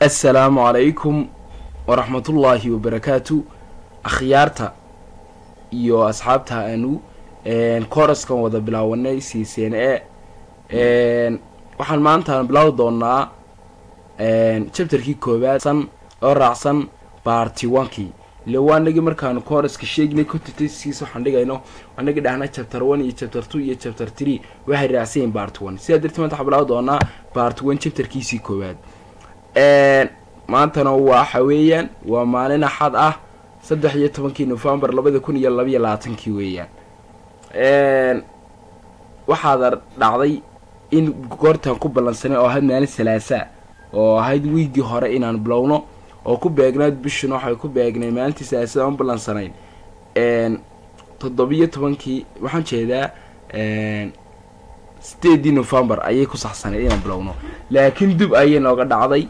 assalaamu calaykum waraxmatullaahi wabarakaatu akhyaarta iyo asxaabta aanu koraskan wada bilaawanay c c n a waxaan maanta bilaawi doonaa chapterkii koowaad san oo raacsan barty onkii ile waanagii markaanu koraska sheegnay contentskiis waxaan dhigayno anagii dhahna chapter one iyo chapter two iyo chapter three waxay raacsanyihin bart one sidaa dartii maanta waxaan bilaawi doonaa bart one chapterkiisii koowaad maantana waxa weeyaan waa maalin axad ah saddex iyo tobankii novembar labada kun iyo labaiyo labaatankii weeyaan waxaad dhacday in goortaan ku ballansanay oo ahayd maalin salaasa oo ahayd wiigii hore inaan bilowno oo ku beegnayd bishuna waxay ku beegnay maalintii salaasada aan ballansanayn toddobiyo tobankii waxaan jeedaa sideedii novembar ayay ku saxsanayd inaan bilowno laakiin dib ayay nooga dhacday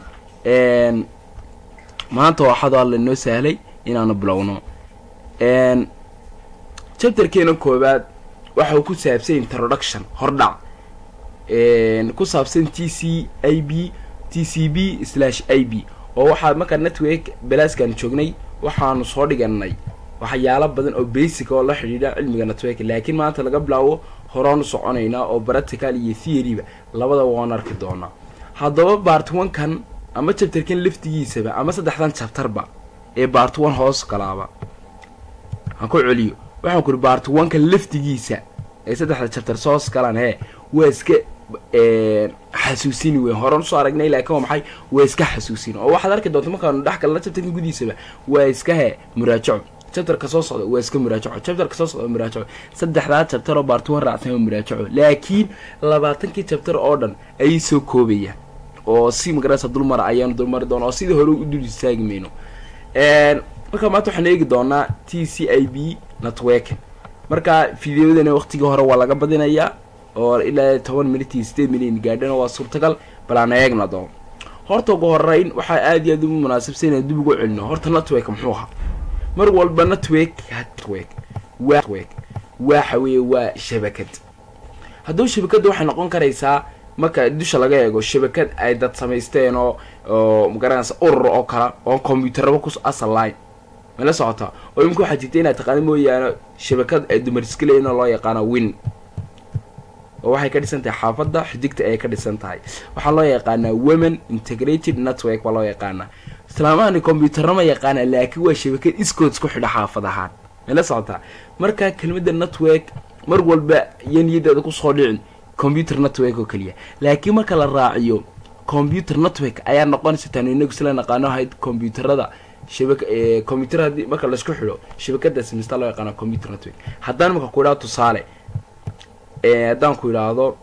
maanta waxaad alla inoo sahlay inaanu bilowno chapterkeena koowaad waxau ku saabsan introduction hordhac ku saabsan t c i b t c b slash i b oo waxaa markaa network balaaskaan joognay waxaanu soo dhiganay waxyaalo badan oo basic oo la xidhiidha cilmiga network laakiin maanta laga bilaabo horaanu soconaynaa oo practical iyo theoryba labadaba waan arki doonaa haddaba bart one-kan ama chapterkan laftigiisaba ama saddexdan chapterba ee bart one hoos galaaba aan ku celiyo waxaan ku uri bart one-kan laftigiisa ee saddexda chapter soos galaan hee waa iska xasuusini weyn horan usoo aragnay laakiin waa maxay waa iska xasuusin oo waxaad arki doonta markaanu dhex galna chapterkan gudiisaba waa iska he muraajaco chapterka soo socda waa iska muraajaco chapterka soo socda muraajaco saddexdaa chapter oo bart one raacsan waa muraajaco laakiin labaatankii chapter oo dhan ayay soo koobayaan oo si magarasa dulmara ayaanu dulmari doona oo sidii hore u dul istaagi mayno marka maanta waxaan eegi doonaa t c i b network marka videodana waqtigii hore waa laga badinayaa oo ilaa toban minut iyo sideed minut gaadhana waa suurtagal bal aan eegna doo horta ugu horeyn waxaa aada iyo aad ugu munaasabsan inaan dib ugu celino horta network muxuu ahaa mar walba network network network waxa weeye waa shabakad hadduu shabakadda waxay noqon karaysaa marka dusha laga eego shabakad ay dad samaysteen oo oo magaranaysa urur oo kala oo combyuutaraba ku asal line mala socotaa oo imika waxaa jirta inaad taqaana mooyaane shabakad ay dumariska leeyiin oo loo yaqaano win oo waxay ka dhisan tahay xaafadda xidigta ayay ka dhisan tahay waxaa loo yaqaanaa women integrated network baa loo yaqaanaa islaamahani combyuutarna ma yaqaana laakiin waa shabakad iskood isku xidha xaafad ahaan mala socotaa marka kelmadda network mar walba iyo niyadeeda kusoo dhicin computer network oo keliya laakiin marka la raaciyo computer network ayaa noqonaysa taanu inagu sila naqaano ahayd combyuutarada shaba combyuutar haddii marka laisku xidho shabakadaas mista loo yaqaano computer network haddaan marka ku idhahdo tusaale haddaan ku idhaahdo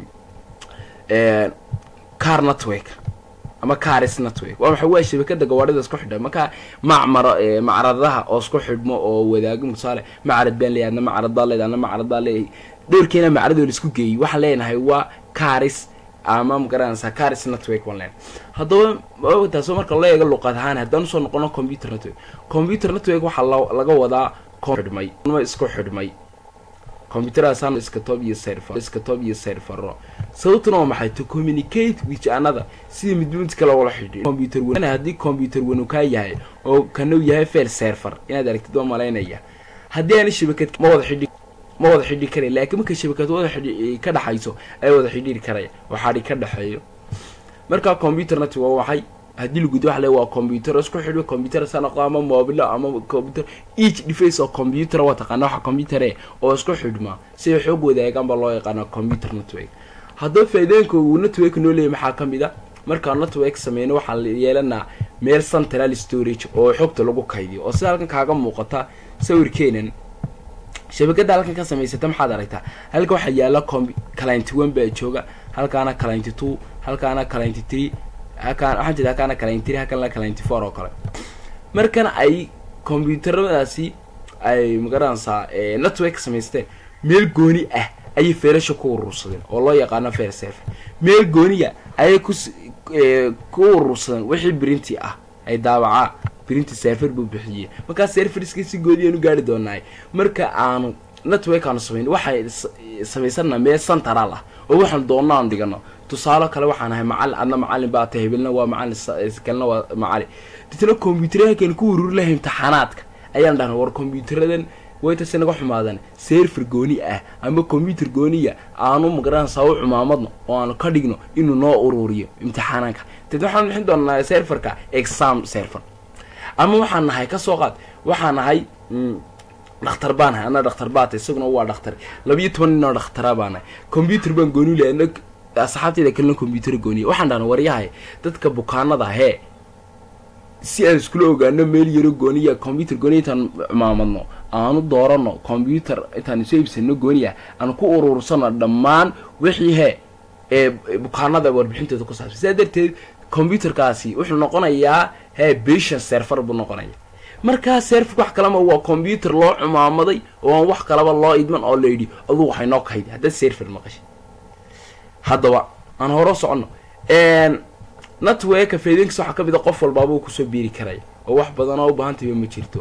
car network ama caris network waa maxay waa shabakada gawaadhida isku xidha marka macmaro macradaha oo isku xidhmo oo wadaago tusaale macrad baan leeyahay adna macrad baa leedahay adna macrad baa leeyahay dhowrkeena macradoo la isku geeyey waxaan leenahay waa caris ama magaranaysaa caris network baan leenahay haddaba taasoo marka loo eego luqad ahaan haddaan usoo noqono computer network computer network waxaa laga wadaa xidhmay isku xidhmay computeraasan iska tob iyo serfer iska tob iyo serfero sababtuna waa maxay to communicate with another sida midmid kale wala xidhiir computer wan haddii computer wanu kaa yahay oo kana yahay fail serfer inaad aragtid waa malaynaya haddii aana shabakad ma wada xidhi ma wada xidhi karay laakiin marka shabakad wada xidhi ka dhaxayso ay wada xidhiiri karaya waxaadhi ka dhexeeyo marka computer network waa waxay haddii lagudi waxa le waa combyuter isku xidho combyuter sa noqdo ama mobilo ama computer each device oo combyuter waa taqaana waxa combyuter e oo isku xidhma siday xoog wadaagaan baa loo yaqaana computer network haddaba faaideenka uu network noo leeyay maxaa ka mid a markaa network sameyno waxaan yeelanaa meel central storage oo xogta lagu kaydiyo oo sida halkan kaaga muuqata sawirkeenan shabakada halkan ka samaysata maxaad aragtaa halka waxaa yaala calinty one baa jooga halkaana calinty two halkaana calinty three halkaan waxaan jeeda halkaana calinty halkaana calinty four oo kale markan ay combyuutaradaasi ay magaranaysaa network samaysteen meel gooni ah ayay feelasha ku urursadeen oo loo yaqaano fair serfer meel gooniya ayay ku ku urursadeen wixii brinti ah ay daawacaa brinti serfer buu bixiyey markaa serferiska si goodiyaan u gaari doonaay marka aanu network aanu samayn waxay samaysana mee central ah oo waxaan doonna aan dhigano tusaale kale waxaan ahay macalin adna macalin baa tahay hebelna waa macalin kalena waa macalin ditna combyuteryahankan ku ururi lahay imtixaanaadka ayaan dhahna war combyuteradan waytase naga xumaadan serfer gooni ah ama combyuter gooniya aanu magaranaysaa u cumaamadno oo aanu ka dhigno inuu noo ururiyo imtixaanaanka ded waxaan bixin doonaa serferka exam serfer ama waxaan nahay kasoo qaad waxaan nahay dhakhtar baan nahay ana dhakhtar baata isaguna waa dhakhtar labiyo toban nin oo dhakhtara baa nahay combyuter baan gooni lahay ana asxaabteyda kalena combyuter gooniya waxaan dhahna waryahay dadka bukaanada hee si aan iskula ogaano meel yaro gooniya combyuter gooniya intaan cumaamadno aanu doorano combyuter intaan isu iibsano gooniya aan ku urursano dhammaan wixii hee ee bukaanada warbixintooda ku saabsan sidaa darteed combyuterkaasi wuxuu noqonayaa hee bishan serfer buu noqonaya markaa serfer wax kalama waa combyuter loo cumaamaday oo aan wax kalaba loo idman oo layidhi aduu waxay noo kahaydi haddaad serfer maqashay haddaba aan horo soconno networka faidenkiis waxaa ka mid a qof walbaaba uu kusoo biiri karaya oo wax badan oo u baahantayba ma jirto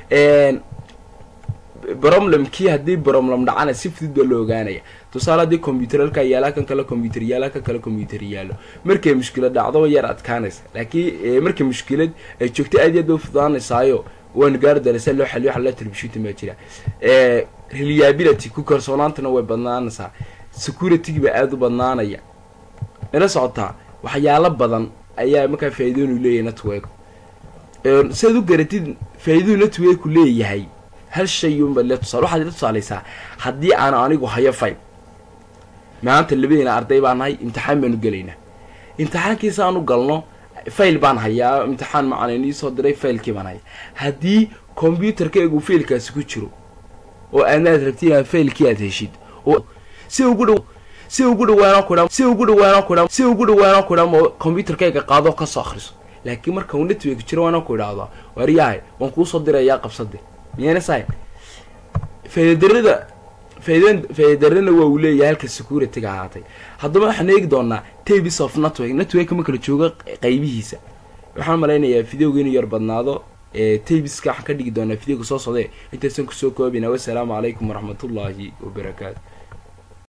broblemkii haddii broblem dhacana si fudud baa loo ogaanaya tusaale haddii combyuter halkaa yaala kan kale combyuter yaala kan kale combyuter yaalo markay mushkilad dhacdo yar adkaanaysa laakiin markay mushkilad ay joogto aad iyo aad bay ufudaanaysaayo waanu gaari doona sia loo xaliyo xallo telefishinta baa jira reliability ku kalsoonaantana way badnaanaysaa security baa aada u badnaanaya ila socotaa waxyaalo badan ayaa markaa faa'iidoonu leeyahay network siaad u garatid faa'iiduu networku leeyahay hal shay unbaad le tusaale waxaad ila tusaaleysaa haddii aan anigu hayo file maanta labadeena arday baan nahay imtixaan baanu gelaynaa imtixaankiisa aan u galno fail baan hayaa imtixaan macalin iisoo diray failkii baan haya haddii combyuterkaygu failkaasi ku jiro oo aadnaad rabti inaad failkii aad heshid si ugu dhow si ugu dhawaanoo kudham si ugu dhawaanoo kudham si ugu dhawaanoo kudham oo combyuterkayga qaado kasoo akriso laakiin marka uu network jiro waana ku idhaahdaa waryahay waan kuusoo dirayaa qabsade miyayna sahay faa'iidadarada faa'iidan faa'iidadarana waa uu leeyahay halka securityga ahaatay haddaba waxaan eegi doonaa tabis of network networka ma kala jooga qaybihiisa waxaan malaynayaa videoga inuu yar badnaado tabiska waxaan ka dhigi doonaa videoga soo socdee intaysan kusoo koobina wassalaamu calaykum waraxmatullaahi wabarakaatu